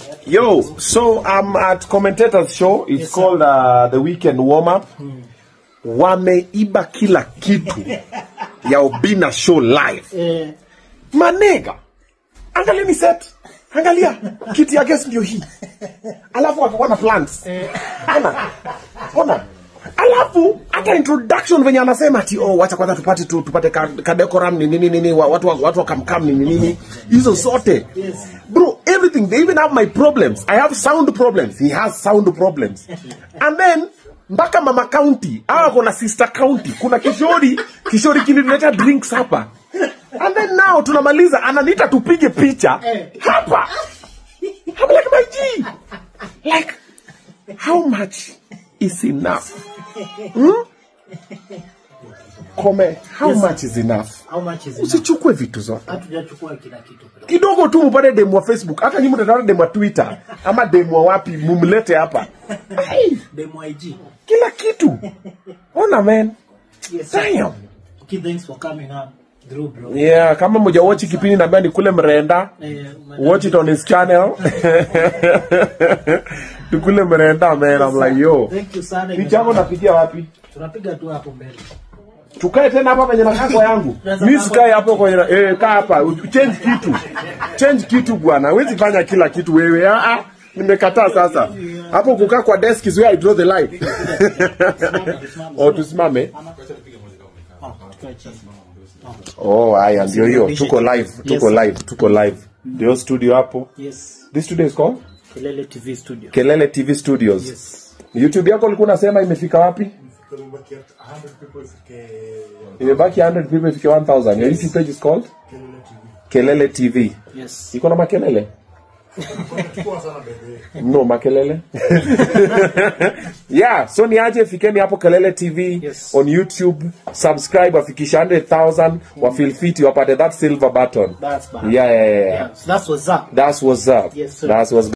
Yo, so I'm at commentators show. It's Yes, sir. called uh, the weekend warm up. Wameiba kila kitu ya Obina show live. Eh, Manega, angalia ni set, angalia kiti ya guest ndio hii, alafu wako na plants. Ona, ona alafu hata introduction venye anasema ati oh, wacha kwanza tupate tu, tupate ka, ka decorum ni nini nini wa- watu wa- watu wakamkam ni nini hizo zote bro everything they even have my problems i have sound problems he has sound problems and then mpaka mama county awa kuna sister county kuna kishori kishori kinileta drinks hapa and then now tunamaliza ananiita tupige picha hapa I'm like my G like how much is enough hmm? Kome, how much is enough how much is enough? usichukue vitu zote Hatujachukua kila kitu. kidogo tu mupate demu wa facebook hata nyi mtataona demu wa twitter ama demu wa wapi mumlete hapa Ai, Demo IG. kila kitu ona man Yes, sir. Damn. Okay, thanks for coming up through, bro. yeah kama moja watch kipindi naambia ni kule mrenda Eh, madam- watch it on his channel tukule mrenda man I'm like yo Thank you sana. picha yako napigia wapi Tunapiga tu hapo mbele. tukae tena hapa penye makako yangu mi sikae hapo kwenye na- eh, kaa hapa U- change kitu change kitu bwana huwezi fanya kila kitu wewe ah, ah, nimekataa sasa hapo kukaa kwa desk is where I draw the line oh tusimame Ah, tukae chini. oh haya ndio hiyo tuko live tuko Yes. live tuko live ndio studio hapo Yes. this studio is called Kelele TV studio. Kelele TV Studios Yes. YouTube yako ulikuwa unasema imefika wapi imebaki 100 people ifike 1000 your YouTube page is called Kelele TV Yes. iko na makelele no makelele yeah so niaje fikeni hapo kelele tv Yes. on youtube subscribe wafikisha 100000 wafeel fit wapate that silver button That's bad. yeah, yeah, yeah, yeah. Yeah, so that's what's up. that's what's up Yes, sir. that's what's